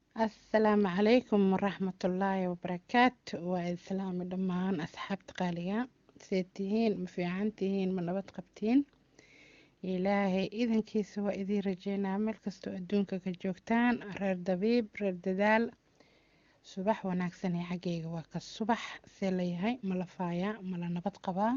asalaamu calaykum waraxmatullaahi wabarakaatu waa islaami dhammaan asxaabta qaaliga see tihiin ma fiican tihiin ma nabad qabtiin ilaahay idankiisa waa idiin rajeynaa meel kastoo adduunka ka joogtaan reer dabiib reer dadaal subax wanaagsan ee xaggayga waa ka subax see layahay ma la faayaa ma la nabad qabaa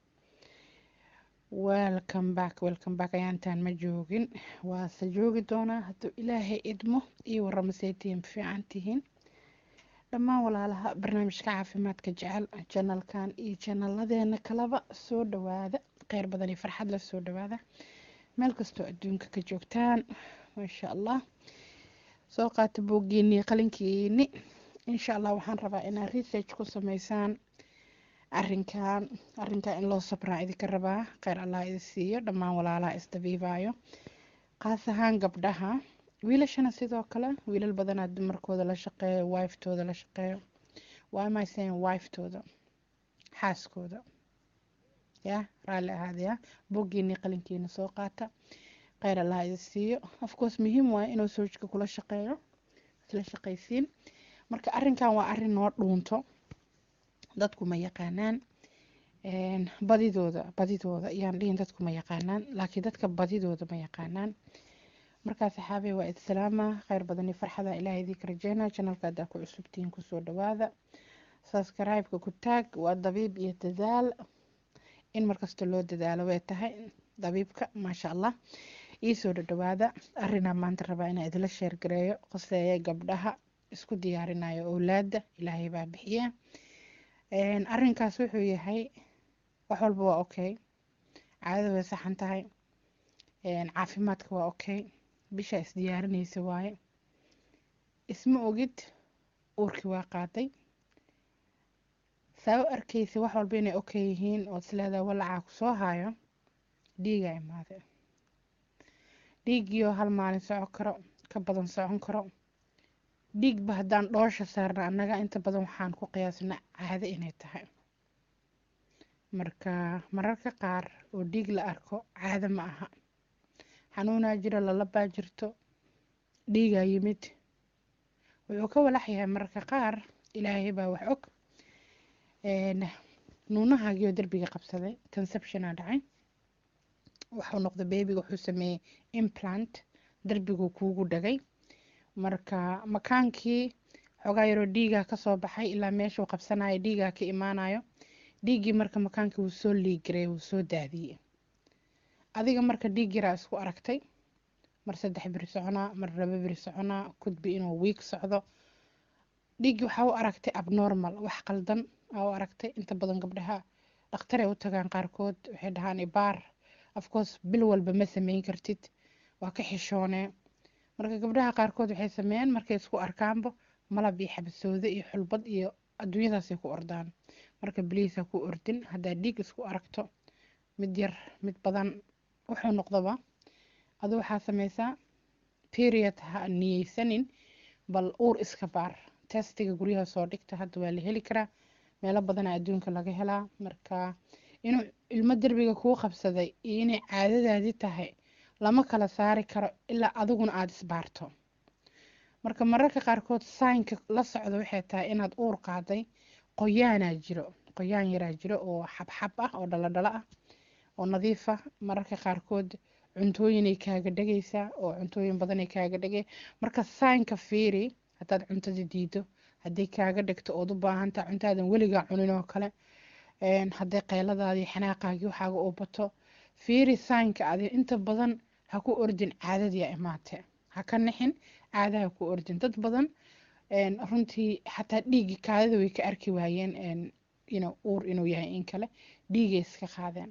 welcome back welcome back ayaantaan ma joogin waase joogi doonaa hadduu ilaahay idmo iyo warama see tihiin ma fiican tihiin dhammaan walaalaha barnaamijka caafimaadka jecel janalkan iyo janalladeena kalaba soo dhawaada kheyr badan iyo farxad la soo dhawaada meel kastoo adduunka ka joogtaan maasha allah soo qaata booggiini qalinkiini insha allah waxaan rabaa inaad research ku sameysaan arinkan arinkan in loo sabraa idinka rabaa kheyr allah idi siiyo dhammaan walaalaha isdabiibaayo qaas ahaan gabdhaha wiilashana sidoo kale wiilal badanaa dumarkooda la shaqeeyo wiftooda la shaqeeyo waa maysan wiftooda xaaskooda ya raalli ahaadaya boggiini qalinkiina soo qaata kheyr allah idi siiyo afcourse muhiim waaye inuu soojka kula shaqeeyo isla shaqaysiin marka arinkan waa arin noo dhuunto dadku ma yaqaanaan badidooda badidooda yaan dhihin dadku ma yaqaanaan laakiin dadka badidooda ma yaqaanaan markaa saxaabey waa idsalaama kheyr badan iyo farxada ilaah idinka rajeynaa janalka haddaa ku cusubtihiin kusoo dhawaada subscribe-ka ku taag waa dabiib iyo dadaal in markasta loo dadaalo way tahay dabiibka maasha allah iisoo dhadhawaada arinaa maanta rabaa inaa idila sheergareeyo qoseeya gabdhaha isku diyaarinayo owlaada ilaahay baa bixiya arinkaas wuxuu yahay wax walba waa okay caadada way saxan tahay caafimaadka waa okay bisha isdiyaarinaysa waaye isma ogid uurkii waa qaaday saa u arkaysa wax walba inay okay yihiin ood isleedaha walacaa ku soo haayo dhiigaa imaade dhiiggiioo hal maalin socon karo ka badan socon karo dhiigba haddaan dhoosha saarna annaga inta badan waxaan ku qiyaasna caado inay tahay marka mararka qaar oo dhiig la arko caado ma aha xanuunaa jiro lalabaa jirto dhiigaa yimid wuxuu ka walax yahay mararka qaar ilaahay baa wax og nuunahaagiyoo derbiga qabsaday conceptiona dhacay waxuu noqday bebiga wuxuu sameeyey implant derbiguu kuugu dhagay marka makaankii xoogaa yaroo dhiigaa kasoo baxay ilaa meeshuu qabsanayo dhiigaa ka imaanayo dhiiggii marka makaankii wuu soo liigaray wuu soo daadiyey adiga marka dhiig yaraa isku aragtay mar saddex biri soconaa mar laba biri soconaa kudbi inuu wiig socdo dhiiggii waxaa u aragtay abnormal wax qaldan aa u aragtay inta badan gabdhaha dhakhtaray u tagaan qaarkood waxay dhahaan ibaar afcourse bil walba ma sameyn kartid waa ka xishoonee marka gabdhaha qaarkood waxay sameeyaan markay isku arkaanba malab iyo xabasoodo iyo xulbad iyo adduunyadaasay ku ordaan marka biliisa ku ordin haddaa dhiig isku aragto mid yar mid badan wuxuu noqdaba adu waxaa sameysaa period ha niyeysanin bal uur iska baar testiga guryaha soo dhigta hadda waa la heli karaa meelo badana adduunka laga helaa marka inuu ilmo derbiga kuu qabsaday iyo inay caadadaadii tahay lama kala saari karo ilaa adiguna aada isbaarto marka mararka qaarkood saynka la socda waxay tahay inaad uur qaaday qoyaanaa jiro qoyaan yaraa jiro oo xabxab ah oo dhaladhala ah oo nadiif ah mararka qaarkood cuntooyinay kaaga dhagaysaa oo cuntooyin badanay kaaga dhagay marka saynka fiiri haddaad cuntada diido hadday kaaga dhigto ood u baahantaha cuntaadan weligaa cunin oo kale hadday qeyladaadii xanaaqaagii waxaaga uu bato fiiri saynka adi inta badan ha ku ordin caadadiia imaatee ha ka nixin caada ha ku ordin dad badan runtii xataa dhiigii kaadada way ka arki waayeen uur inuu yahay in kale dhiigay iska qaadeen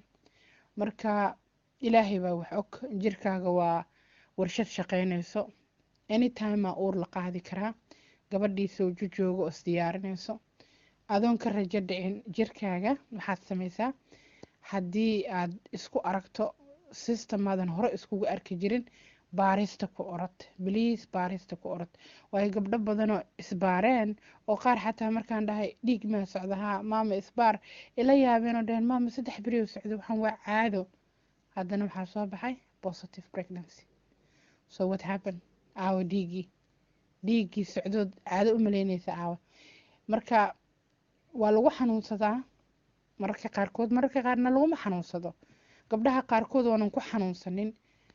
marka ilaahay baa wax og jirkaaga waa warshad shaqeynayso anytimea uur la qaadi karaa gabadhii sooju jooga oo isdiyaarinayso adoon ka rajo dhicin jirkaaga waxaad sameysaa haddii aad isku aragto systemaadan hore iskugu arki jirin baarista ku orod bliis baarista ku orod waayo gabdho badanoo isbaareen oo qaar xataa markaan dhahay dhiig maa socda haa maama isbaar ila yaabeen oo dhaheen maama saddex berioo socda waxaan waa caado haddana waxaa soo baxay positive pregnancy so what happen aawa dhiigii dhiiggii socdood caado u maleynaysa aawa marka waa lagu xanuunsadaa mararka qaarkood mararka qaarna laguma xanuunsado gabdhaha qaarkood waanan ku xanuunsanin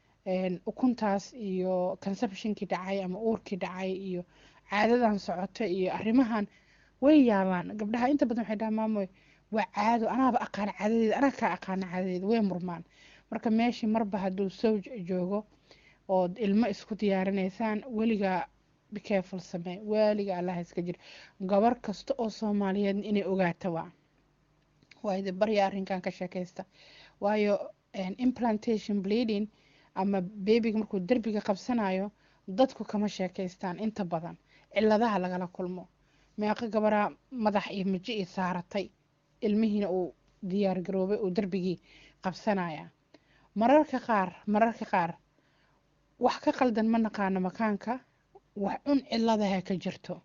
ukuntaas iyo conceptionkii dhacay ama uurkii dhacay iyo caadadan socota iyo arrimahan way yaabaan gabdhaha inta badan waxay dhahaan maamoy waa caado anaaba aqaana caadadeeda anaa kaa aqaana caadadeeda way murmaan marka meeshii marba hadduu sowj joogo ood ilmo isku diyaarinaysaan weligaa bicaful samee weliga allaha iska jir gabar kasta oo soomaaliyeed inay ogaata waa waayo barya arrinkan ka sheekaysta waayo implantation bleeding ama bebiga markuu derbiga qabsanayo dadku kama sheekaystaan inta badan ciladaha lagala kulmo meeqo gabaraa madax iyo mijo io saaratay ilmihiina uu diyaar garoobay uu derbigii qabsanaya mararka qaar mararka qaar wax ka qaldan ma naqaano makaanka wax cun ciladaha ka jirto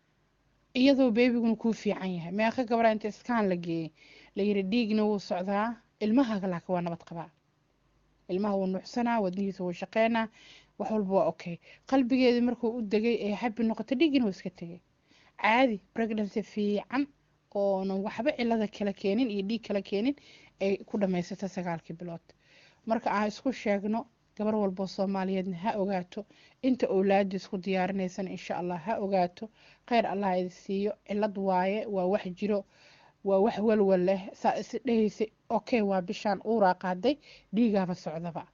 iyadoo beebiguna kuu fiican yahay meeqo gabaraa inta iskaan la geeyey layiri dhiigna wuu socdaa ilmaha laakiin waa nabad qabaa ilmaha wuu nuucsanaa wadnihiisa wuu shaqeynaa wax walba waa okay qalbigeedii markuu u degay ee xabi noqotay dhiiggina wuu iska tegay caadi pregnancy fiican oonan waxba cilada kala keenin iyo dhiig kala keenin ay ku dhamaysata sagaalkii bilood marka aan isku sheegno gabar walboo soomaaliyeedna ha ogaato inta owlaadii isku diyaarinaysan insha allah ha ogaato kheyr allah idi siiyo cilad waaye waa wax jiro waa wax walwal leh saa isi dhehaysa okay waa bishaan uuraa qaaday dhiigaaba socdaba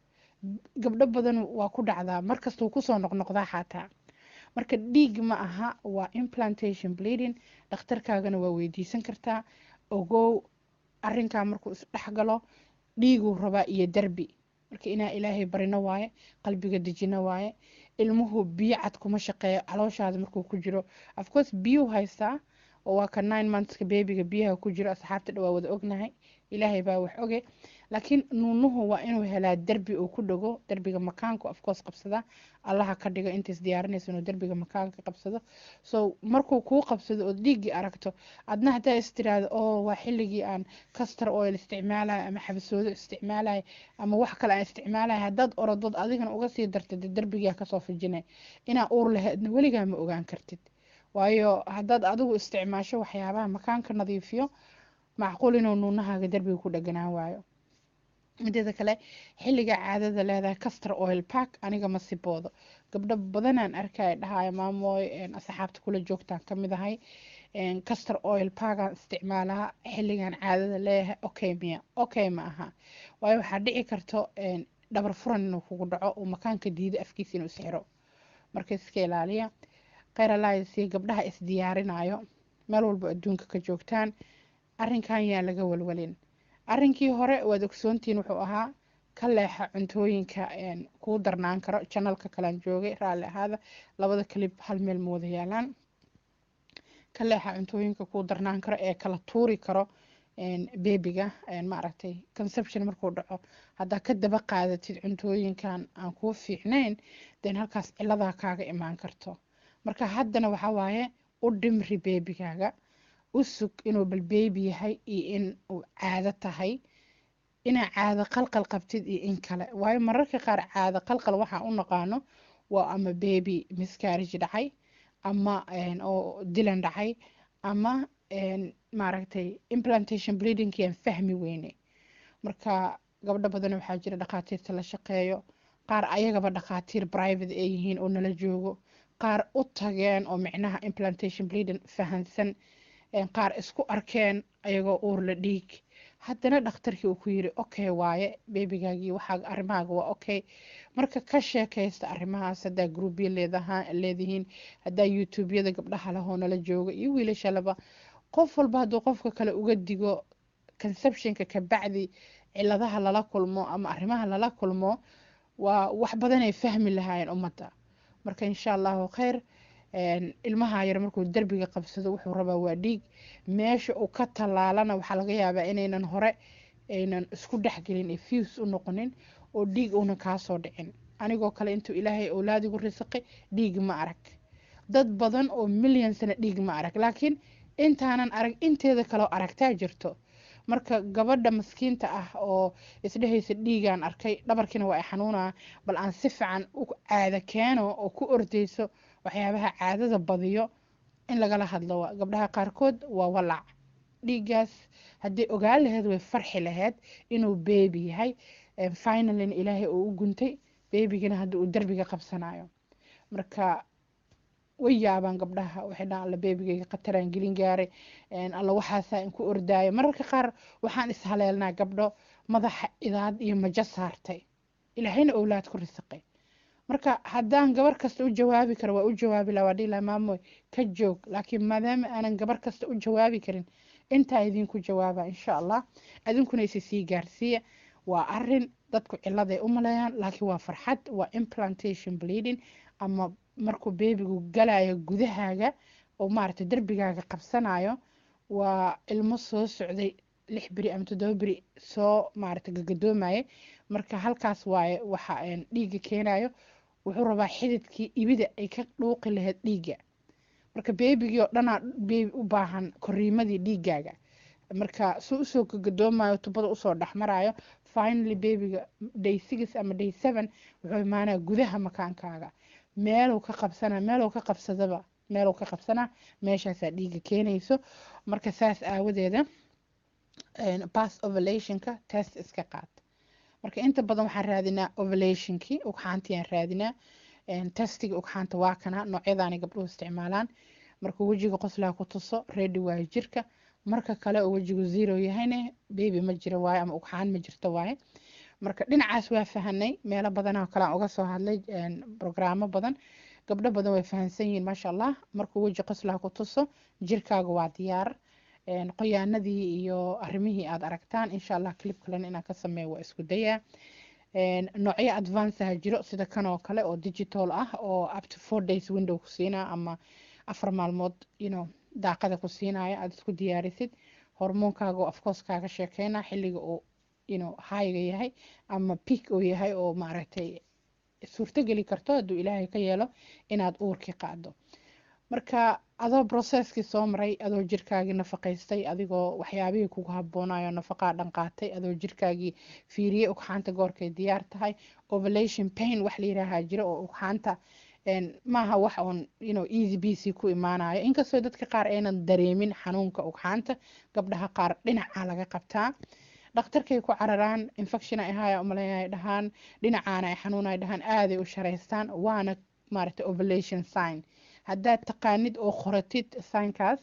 gabdho badan waa ku dhacdaa markastuu kusoo noqnoqdaa xataa marka dhiig ma aha waa implantation bleeding dhakhtarkaagana waa weydiisan kartaa ogow arinkaa markuu isdhexgalo dhiiguu rabaa iyo derbi marka inaa ilaahay barino waaye qalbiga dejino waaye ilmuhu biyo cad kuma shaqeeyo calooshaada markuu ku jiro afcourse biyuu haystaa oo waa ka nine monthska bebiga biyaha ku jiro asxaabta dhawaa wada ognahay ilaahay baa wax oge laakiin nuunuhu waa inuu helaa derbi uu ku dhago derbiga makaanku afcourse qabsada allaha ka dhigo intays diyaarinaysa inuu derbiga makaanka qabsado so markuu kuu qabsado ood dhiiggii aragto adna hadaa is tiraahdo oo waa xilligii aan castor oil isticmaalayo ama xabasoodo isticmaalayo ama wax kale aan isticmaalayo haddaad orodood adigana uga sii dartid derbigaa kasoo fijinay inaa uur lahaydna weligaa ma ogaan kartid waayo haddaad adigu isticmaasho waxyaabaha makaanka nadiifiyo macquul inuu nuunahaaga derbiga ku dhaganaan waayo mideeda kale xilliga caadada leedahay castor oil park aniga ma siboodo gabdho badanaan arkaya dhahaya maamooy asxaabta kula joogtaan kamid ahay castor oil parkaan isticmaalaha xilligan caadada leeyahay okay miya okay ma aha waayo waxaa dhici karto dhabar furan inuu kugu dhaco uu makaanka diido afkiisa inuu isxiro marka iska ilaaliya kheyr alaaysi gabdhaha isdiyaarinayo meel walba adduunka ka joogtaan arrinkan yaa laga walwalin arrinkii hore waad ogsoontiin wuxuu ahaa ka leexa cuntooyinka kuu darnaan karo janalka kalaan joogay raalli ahaada labada kalib hal meel ma wada yaalaan ka leexa cuntooyinka kuu darnaan karo ee kala tuuri karo bebiga maaragtay conception markuu dhaco haddaa ka daba qaadatid cuntooyinkan aan kuu fiicnayn den halkaas ciladaa kaaga imaan karto marka haddana waxaa waaye u dhimri beebigaaga u sug inuu bal beebi yahay iyo in uu caado tahay inaa caado qalqal qabtid iyo in kale waayo mararka qaar caado qalqal waxaa u naqaano waa ama beebi miscarriage dhacay ama oo dilan dhacay ama maaragtay implantation bleedingki aan fahmi weyne marka gabdho badan waxaa jira dhakhaatiirta la shaqeeyo qaar ayagaba dhakhaatiir private ay yihiin oo nala joogo qaar u tageen oo micnaha implantation bleeding fahansan qaar isku arkeen ayagoo uur la dhiig haddana dhakhtarkii uu ku yiri okay waaye bebigaagii waxaa arrimahaaga waa okay marka ka sheekaysta arrimahaas haddaa groupya leedihiin haddaa youtubeyada gabdhaha lahoo nala jooga iyo wiilashalaba qof walba hadduu qofka kale uga digo conceptionka kabacdi ciladaha lala kulmo ama arrimaha lala kulmo waa wax badanay fahmi lahaayeen ummadda marka insha allahu kheyr ilmaha yar markuu derbiga qabsado wuxuu rabaa waa dhiig meesha uu ka tallaalana waxaa laga yaabaa inaynan hore aynan isku dhexgelin ee fuse u noqonin oo dhiig uunan kaasoo dhicin anigoo kale intuu ilaahay owlaadigu risaqay dhiig ma arag dad badan oo milyan sana dhiig ma arag laakiin intaanan arag inteeda kaleo aragtaa jirto marka gabadha maskiinta ah oo isdhehaysa dhiigaan arkay dhabarkiina waa ay xanuunaa bal aan si fiican u caada keeno oo ku ordeyso waxyaabaha caadada badiyo in lagala hadlo waa gabdhaha qaarkood waa walac dhiiggaas haddii ogaan lahayd way farxi lahayd inuu beebi yahay finalin ilaahay uu u guntay beebigana hadda uu derbiga qabsanayo marka way yaabaan gabdhaha waxay dhahaan alla beebigayga qataraan gelin gaaray alla waxaasaa inku ordaayo mararka qaar waxaan ishaleelnaa gabdho madaxa idaad iyo majo saartay ilaahayna owlaad ku risaqay marka haddaan gabar kasta u jawaabi karo waa u jawaabi laha waa dhihi laha maamoy ka joog laakiin maadaama aanan gabar kasta u jawaabi karin intaa idinku jawaaba insha allah idinkuna isi sii gaarsiiya waa arin dadku ciladay u maleeyaan laakiin waa farxad waa implantation bleeding ama markuu beebigu galayo gudahaaga oo maaragtay derbigaaga qabsanayo waa ilmo soo socday lix beri ama toddoba beri soo maaragtay gagadoomayay marka halkaas waaye waxa dhiigga keenayo wuxuu rabaa xididkii ibida ay ka dhuuqi lahayd dhiigga marka beebigii oo dhanaa beebi u baahan koriimadii dhiiggaaga marka suu usoo gagadoomayo tubada usoo dhexmarayo finally beebiga day six ama day seven wuxuu imaanaya gudaha makaankaaga meeluu ka qabsana meeluu ka qabsadaba meeluu ka qabsanaa meeshaasaa dhiigga keenayso marka saas aawadeeda pass ovulationka test iska qaad marka inta badan waxaan raadinaa ovulationkii ugxaantiaan raadinaa testiga ugxaanta waa kana noocyadaanay gabdhuhu isticmaalaan markuu wejiga qoslaa ku tuso ready waayo jirka marka kale oo wejigu zero yahayne bebi ma jiro waaye ama ugxaan ma jirto waaye marka dhinacaas waa fahanay meelo badanoo kale aan uga soo hadlay brograamo badan gabdho badan way fahansan yihiin maasha allah markuu weji qoslaa ku tuso jirkaaga waa diyaar qoyaanadii iyo arrimihii aad aragtaan insha allah clip kalena inaan ka sameeyo waa isku dayaa noocyo advanceha jiro sida kan oo kale oo digital ah oo up to four days window ku siinaa ama afar maalmood you know daaqada ku siinaya aad isku diyaarisid hormoonkaaga oo afcourse kaaga sheekeyna xilliga uu you know highga yahay ama peak uu yahay oo maaragtay suurtogeli karto hadduu ilaahay ka yeelo inaad uurkii qaado marka adoo processkii soo maray adoo jirkaagii nafaqaystay adigoo waxyaabihii kugu habboonayo nafaqaa dhan qaatay adoo jirkaagii fiiriyey ugxaanta goorkay diyaar tahay ovulation pain wax la yiraahaa jira oo ugxaanta maaha wax uun you know easy bc ku imaanayo inkastoo dadka qaar aynan dareemin xanuunka ugxaanta gabdhaha qaar dhinaca laga qabtaa dhakhtarkay ku cararaan infection ay ahaya umaleynay dhahaan dhinacaana ay xanuun ay dhahaan aaday u sharaystaan waana maaragtay ovulation sign haddaad taqaanid oo qoratid signkaas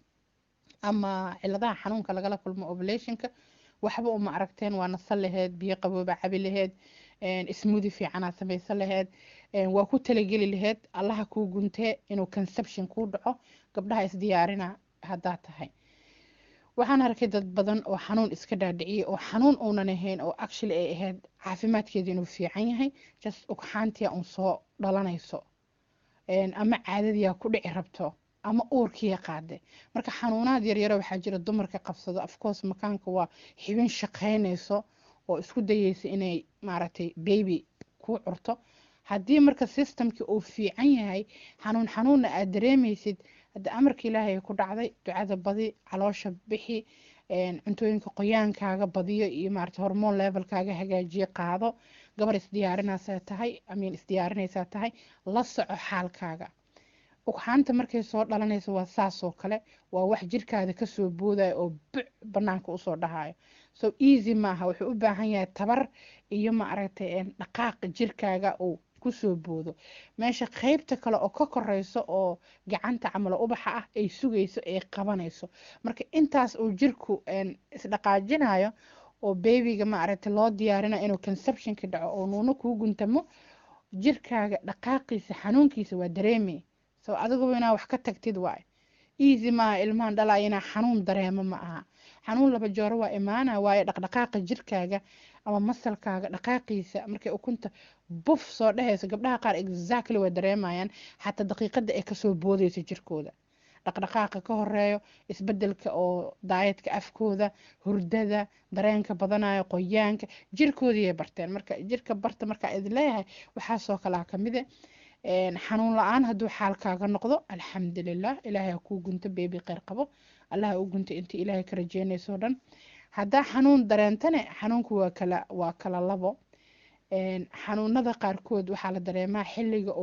ama ciladaha xanuunka lagala kulmo ovulationka waxba uma aragteen waa nasan laheyd biyo qabooba cabi laheyd smoothi fiicanaad samaysan laheyd waa ku talageli laheyd allaha kuu guntee inuu conception kuu dhaco gabdhaha isdiyaarina haddaad tahay waxaan arkay dad badan oo xanuun iska dhaadhiciyay oo xanuun uunan ahayn oo actually ay ahayd caafimaadkeeda inuu fiican yahay just ugxaantiya uun soo dhalanayso ama caadadiyaa ku dhici rabto ama uurkiya qaade marka xanuunaad yaryaro waxaa jira dumarka qabsado afcourse makaanka waa xibin shaqaynayso oo isku dayeysa inay maaragtay baby kuu curto haddii marka systemkii uu fiican yahay xanuun xanuunna aad dareemaysid hadda amarka ilaahay ku dhacday ducada badi caloosha bixi cuntooyinka qoyaankaaga badiyo iyo maarata hormoon levelkaaga hagaajiye qaado gabar isdiyaarinaysaa tahay amiin isdiyaarinaysaa tahay la soco xaalkaaga ugxaanta markay soo dhalanayso waa saasoo kale waa wax jirkaada kasoo boodaya oo buc banaanka usoo dhahayo so easy maaha wuxuu u baahan yahay tabar iyo maaragtay dhaqaaq jirkaaga uu kusoo boodo meesha qeybta kale oo ka koreyso oo gacanta camalo ubaxa ah ay sugayso ay qabanayso marka intaas uu jirku isdhaqaajinayo oo bebiga maaragtay loo diyaarinayo inuu conceptionka dhaco oo nuuna kuu guntamo jirkaaga dhaqaaqiisa xanuunkiisa waa dareemay so adiguba inaa wax ka tagtid waay easy maaha ilmahan dhalaya inaa xanuun dareemo ma aha xanuun laba jooro waa imaana waayo dhaqdhaqaaqa jirkaaga ama masalkaaga dhaqaaqiisa markay ukunta buf soo dhehayso gabdhaha qaar exactly way dareemayaan xataa daqiiqada ay kasoo boodayso jirkooda dhaqdhaqaaqa ka horeeyo isbedelka oo daayadka afkooda hurdada dareenka badanayo qoyaanka jirkoodiiyay barteen marka jirka barta markaa idin leeyahay waxaasoo kalaa kamide xanuun la-aan hadduu xaalkaaga noqdo alxamdulilah ilaahay ha kuu gunto beebi kheyr qabo allah ha u gunto intii ilaahay ka rajeynayso dhan haddaa xanuun dareentane xanuunku waa kala waa kala labo xanuunada qaarkood waxaa la dareemaa xilliga uu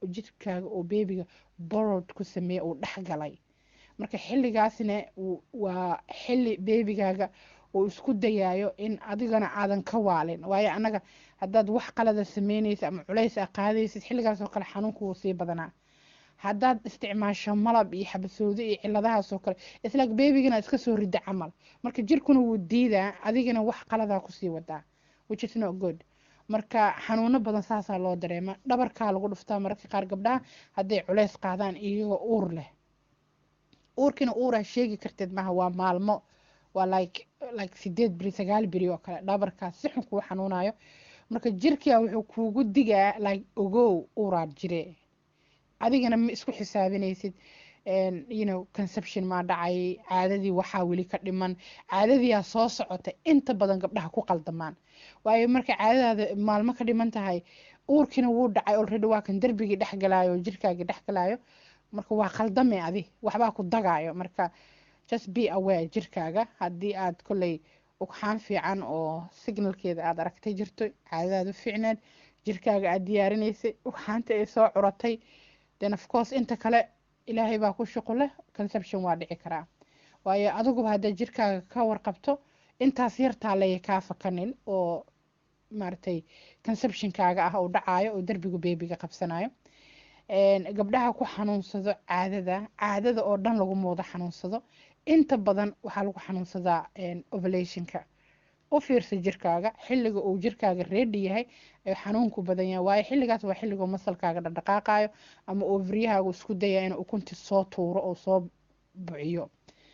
jirkaaga oo beebiga borod ku sameeya uu dhex galay marka xilligaasna waa xilli beebigaaga uu isku dayayo in adigana aadan ka waalin waayo annaga haddaad wax qalada sameynaysa ama culays a qaadaysid xilligaas oo kale xanuunku wuu sii badanaa haddaad isticmaasho malab iyo xabasoodo iyo ciladahaas oo kale isla beebigana iska soo rida camal marka jirkuna wuu diidaa adigana wax qaladaa kusii wadaa which is not good marka xanuuno badan saasaa loo dareema dhabarkaa lagu dhuftaa mararka qaar gabdhaha hadday culays qaadaan iyagoo uur leh uurkiina uuraa sheegi karteed maaha waa maalmo waa like like sideed beri sagaal beri oo kale dhabarkaas si xun kuu xanuunayo marka jirkia wuxuu kuugu digaa like ogow uuraad jire adigana ma isku xisaabinaysid you know conception maa dhacay caadadii waxaa weli ka dhiman caadadiyaa soo socota inta badan gabdhaha ku qaldamaan waayo marka caadadaada maalmo ka dhiman tahay uurkiina wuu dhacay already waa kan derbigii dhexgalaayo jirkaagii dhexgalaayo marka waa qaldame adi waxbaa ku dagaayo marka just be aware jirkaaga haddii aad kolley ugxaan fiican oo signalkeeda aad aragtay jirto caadadaadu fiicneed jirkaaga aad diyaarinaysay ugxaanta ay soo curatay then of course inta kale ilaahay baa ku shuqu leh conception waa dhici karaa waayo adiguba haddaad jirkaaga ka warqabto intaas yartaa laya kaa fakanin oo maaragtay conceptionkaaga ah oo dhacaayo oo derbigu beebiga qabsanayo gabdhaha ku xanuunsado caadada caadada oo dhan lagu moodo xanuunsado inta badan waxaa lagu xanuunsadaa ovulationka u fiirsa jirkaaga xilliga uu jirkaaga reedi yahay ee xanuunku badan yahay waayo xilligaas waa xilliga masalkaaga dhaqdhaqaaqayo ama ovriyahaagu isku daya inuu ukunti soo tuuro oo soo buciyo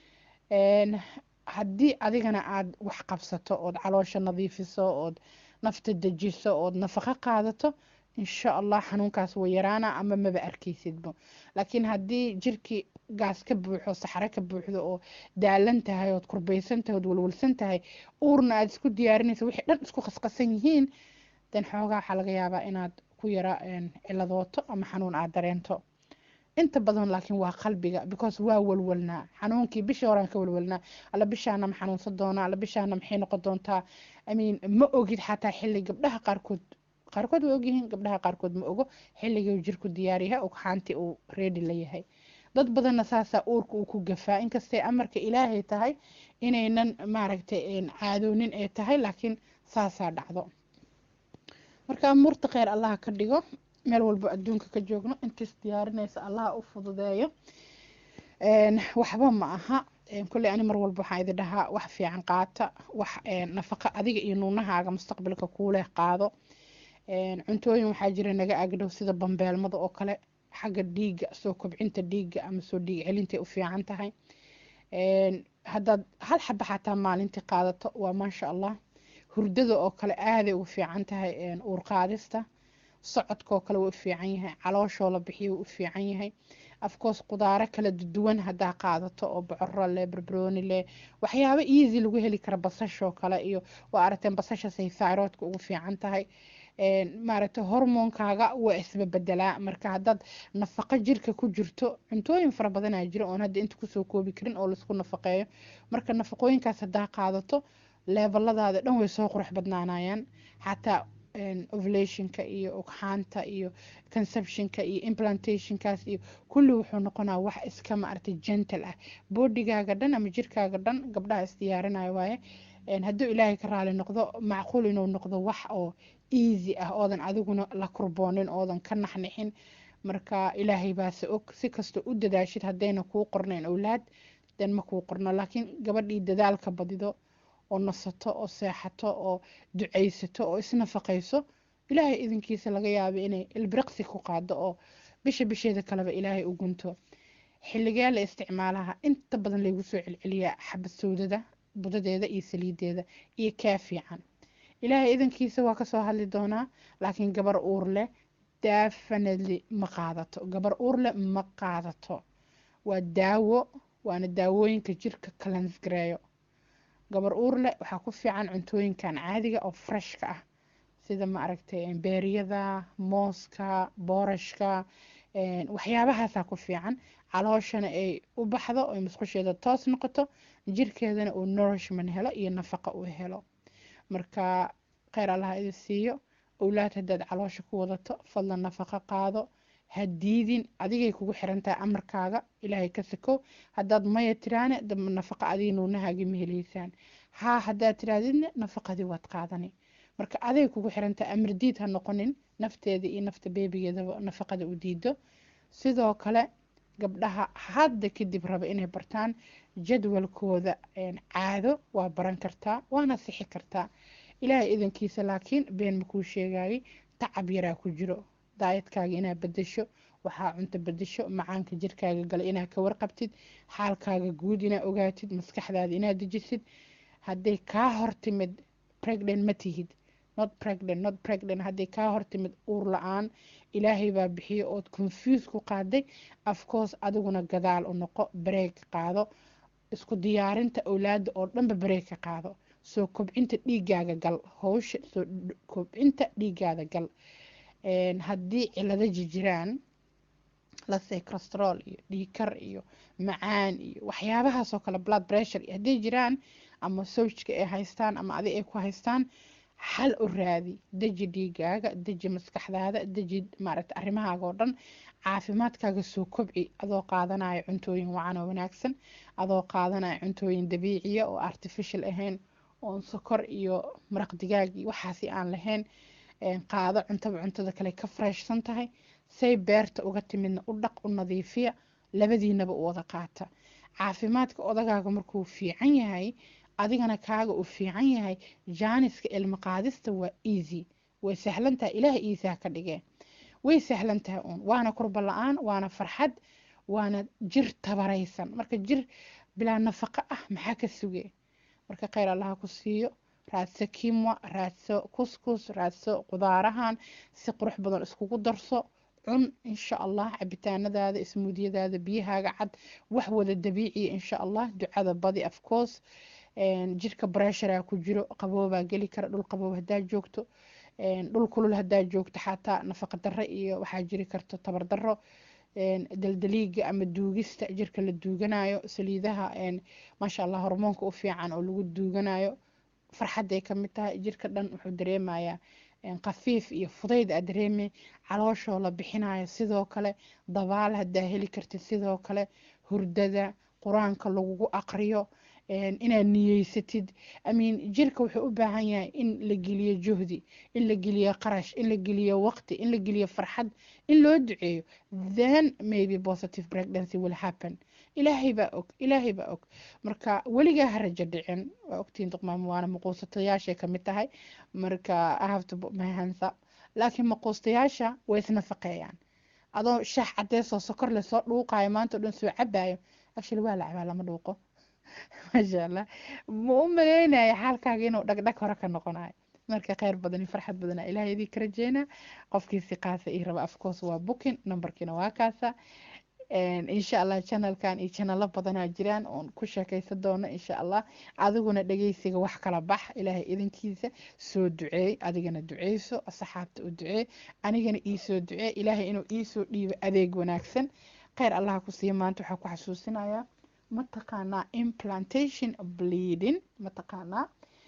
haddii adigana aad wax qabsato ood caloosha nadiifiso ood nafta dejiso ood nafaqo qaadato insha allah xanuunkaas way yaraana ama maba arkaysidbo laakiin haddii jirkii gaas ka buuxo saxare ka buuxdo oo daalan tahay ood kurbaysan tahay ood walwalsan tahay uurna aad isku diyaarinaysa wixii dhan isku qasqasan yihiin den xoogaa waxaa laga yaabaa inaad ku yara ciladooto ama xanuun aad dareento inta badan laakiin waa qalbiga because waa walwalnaa xanuunkii bishii horaan ka walwalnaa alla bishaana ma xanuunsan doonaa alla bishaana maxay noqon doontaa imean ma ogid xataa xilli gabdhaha qaarkood qaarkood way ogyihiin gabdhaha qaarkood ma ogo xilligii jirku diyaaryahay ugxaantii uu reedi la yahay dad badanna saasaa uurka uu ku gafaa inkastay amarka ilaahay tahay inaynan maaragtay caadoonin ay tahay laakiin saasaa dhacdo marka amuurta kheyr allaha ka dhigo meel walbo adduunka ka joogno intiis diyaarinaysa allaha u fududeeyo waxba ma aha kolley ani mar walba waxaan idin dhahaa wax fiican qaata wax nafaqa adiga iyo nuunahaaga mustaqbalka kuuleh qaado cuntooyin waxaa jira naga agdhow sida bambeelmada oo kale xagga dhiigga soo kobcinta dhiigga ama soo dhiig celintay u fiican tahay haddaad hal xaba xataa maalintii qaadato waa maasha allah hurdada oo kale aaday ugu fiican tahay uur qaadista socodkaoo kale wuu u fiican yahay calooshoo la bixiyo wuu u fiican yahay afcourse qudaaro kala duwan haddaa qaadato oo bocoro leh barbarooni leh waxyaabo easy lagu heli kara basashoo kale iyo waa aragteen basashasay thyroidka ugu fiican tahay maaragtay hormoonkaaga waa isbabedelaa marka haddaad nafaqo jirka ku jirto cuntooyin fara badanaa jira oon hadda inta kusoo koobi karin oo laisku nafaqeeyo marka nafaqooyinkaas haddaa qaadato leebaladaada dhan way soo qurux badnaanayaan xataa ovulationka iyo ugxaanta iyo conceptionka iyo implantationkaas iyo kulli wuxuu noqonaa wax iska maaragtay gentle ah bodigaaga dhan ama jirkaaga dhan gabdhaha isdiyaarinayo waaye hadduu ilaahay ka raali noqdo macquul inuu noqdo wax oo easy ah oodan adiguna la kurboonin oodan ka naxnixin marka ilaahay baase og si kastoo u dadaashid haddayna kuu qornayn owlaad den ma kuu qorno laakiin gabadhii dadaalka badido oo nasato oo seexato oo ducaysato oo isnafaqayso ilaahay idinkiisa laga yaaba inay ilbiriqsi ku qaado oo bisha bisheeda kaleba ilaahay u gunto xilligee la isticmaalaha inta badan laygu soo celceliyaa xabad sawdada budadeeda iyo saliideeda iyo kaa fiican ilaahay idankiisa waa kasoo hadli doonaa laakiin gabar uur leh definitely ma qaadato gabar uur leh ma qaadato waa daawo waana daawooyinka jirka kalansgareeyo gabar uur leh waxaa ku fiican cuntooyinkan caadiga oo freshka ah sida ma aragtay beeriyada mooska boorashka waxyaabahaasaa ku fiican calooshana ay u baxdo oy musqusheeda toos noqoto jirkeedana uu nourishment helo iyo nafaqa uu helo marka kheyr allaha idin siiyo owlaad haddaad caloosha ku wadato fadlan nafaqo qaado ha diidin adigay kugu xiran tahay amarkaaga ilaahay ka sakow haddaad maya tiraane damba nafaqa adiga nuunahaagi ma heleysaan haa haddaad tiraadidna nafaqadii waad qaadani marka aday kugu xiran tahay amar diid ha noqonin nafteeda iyo nafta beebigeedaba nafaqada u diido sidoo kale gabdhaha hadda kadib raba inay bartaan jadwalkooda caado waa baran kartaa waana sixi kartaa ilaahay idankiisa laakiin been makuu sheegayay tacab yaraa ku jiro daayadkaaga inaad bedesho waxaa cunto bedesho macaanka jirkaaga gala inaad ka warqabtid xaalkaaga guud inaad ogaatid maskaxdaada inaad dejisid hadday kaa hortimid pregnant ma tihid not pregnant not pregnant hadday kaa hortimid uur la-aan ilaahay baa bixiyo ood confuse ku qaaday afcourse adiguna gadaal u noqo bareeg qaado isku diyaarinta awlaada oo dhanba bareeg ka qaado soo kobcinta dhiigaaga gal howsha soo kobcinta dhiigaada gal haddii cilado jirjiraan lase corostrol iyo dhiikar iyo macaan iyo waxyaabahaasoo kale blood pressure iyo hadday jiraan ama sowjka ay haystaan ama adi ay ku haystaan xal u raadi deji dhiigaaga deji maskaxdaada deji maaragta arrimahaaga oo dhan caafimaadkaaga soo kobci adoo qaadanaya cuntooyin wacan oo wanaagsan adoo qaadanaya cuntooyin dabiiciya oo artificial ahayn oon sokor iyo maraq digaag iyo waxaasi aan lahayn qaado cuntaba cuntada kale ka freshsan tahay say beerta uga timidna u dhaq u nadiifiya labadiinaba u wada qaata caafimaadka odagaaga markuu fiican yahay adigana kaaga uu fiican yahay jaaniska ilmo qaadista waa easy way sahlantahay ilaaha iisaa ka dhigee way sahlan tahay uun waana kurba la-aan waana farxad waana jir tabaraysan marka jir bilaa nafaqo ah maxaa ka sugee marka kheyr allaha ku siiyo raadso kimwa raadso kuskus raadso qudaarahan si qurux badan iskugu darso cun insha allah cabitaanadaada ismuudiyadaada biyahaaga cad wax wada dabiiciya insha allah ducada badi afcourse jirka breshara ku jiro qaboobaa geli kara dhul qaboob hadaa joogto dhul kulul hadaa joogto xataa nafaqa darro iyo waxaa jiri karto tabar darro daldaliiga ama duugista jirka la duuganayo saliidaha maasha allah hormoonka u fiican oo lagu duuganayo farxaday kamid tahay jirka dhan wuxuu dareemayaa qafiif iyo fudayd aa dareemay calooshoo la bixinayo sidoo kale dabaal hadaa heli kartid sidoo kale hurdada qur-aanka lagugu aqriyo inaad niyeysatid amiin jirka wuxuu u baahan yahay in la geliyo juhdi in la geliyo qarash in la geliyo waqti in la geliyo farxad in loo duceeyo then maybe positive pregnancy will happen ilaahay baa og ilaahay baa og marka weligaa ha rajo dhicin waa ogtiin duqmaamo waana maquusatayaashay kamid tahay marka i have to put my hands up laakiin maquustayaasha way isnafaqeeyaan adoo shax cadeesoo sokor leh soo dhuuqayo maanta o dhan soo cabayo actually waa la cabaa lama dhuuqo maasha allah ma u maleynaya xaalkaaga inuu dhagdhag hore ka noqonayo marka kheyr badan iyo farxad badana ilahay idii ka rajeynaa qofkii si qaasa ii raba afcourse waa booking numberkiina waa kaasa insha allah channelkan iyo channelo badanaa jiraan oon ku sheekaysan doono insha allah adiguna dhegeysiga wax kala bax ilaahay idinkiisa soo duceey adigana duceyso asxaabta u duceey anigana iisoo duceey ilaahay inuu iisoo dhiibo adeeg wanaagsan kheyr allaha ku siiya maanta waxaa ku xasuusinayaa mataqaanaa implantation bleeding mataqaanaa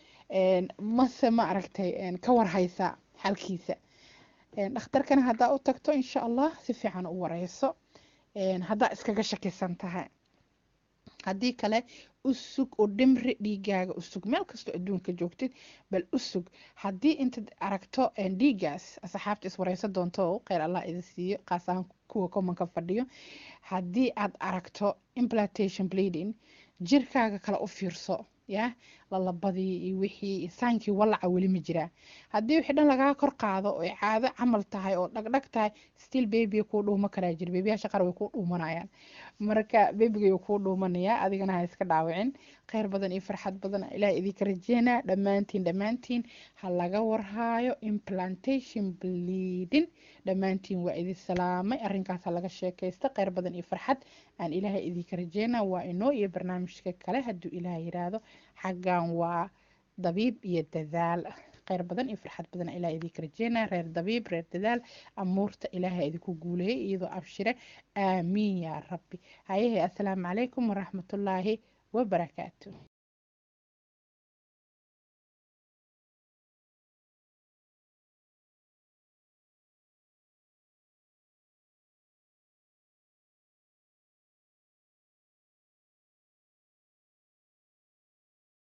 mase ma aragtay ka warhaysa xalkiisa dhakhtarkana haddaa u tagto insha allah si fiican u wareyso haddaa iskaga shakisan tahay haddii kale u sug oo dhimri dhiigaaga u sug meel kastoo adduunka joogtid bal u sug haddii intaad aragto dhiigaas asxaabta iswareyso doonto kheyr allah idin siiyo qaas ahaan kuwa commonka fadhiyo haddii aad aragto implantation bleeding jirkaaga kale u fiirso ya lalabadii iyo wixii saankii walaca weli ma jiraa haddii wixii dhan lagaa kor qaado oo caado camal tahay oo dhagdhag tahay still baby kuu dhuuma karaa jira bebiyaasha qaar way kuu dhuumanayaan marka bebiga kuu dhuumanayaa adigana ha iska dhaawicin kheyr badan iyo farxad badan ilaah idinka rajeynaa dhammaantiin dhammaantiin ha laga warhaayo implantation bleeding dhammaantiin waa idin salaamay arrinkaas ha laga sheekaysta kheyr badan iyo farxad aan ilaahay idinka rajeynaa waa inoo iyo barnaamijka kale hadduu ilaah yiraahdo xaggan waa dabiib iyo dadaal kheyr badan iyo farxad badan ilaa idinka rajeynaa reer dabiib reer dadaal amuurta ilaahay idinku guuleeyay iyadoo abshire aamiin yaa rabbi hayahe assalaamu calaykum waraxmatullaahi wabarakaatu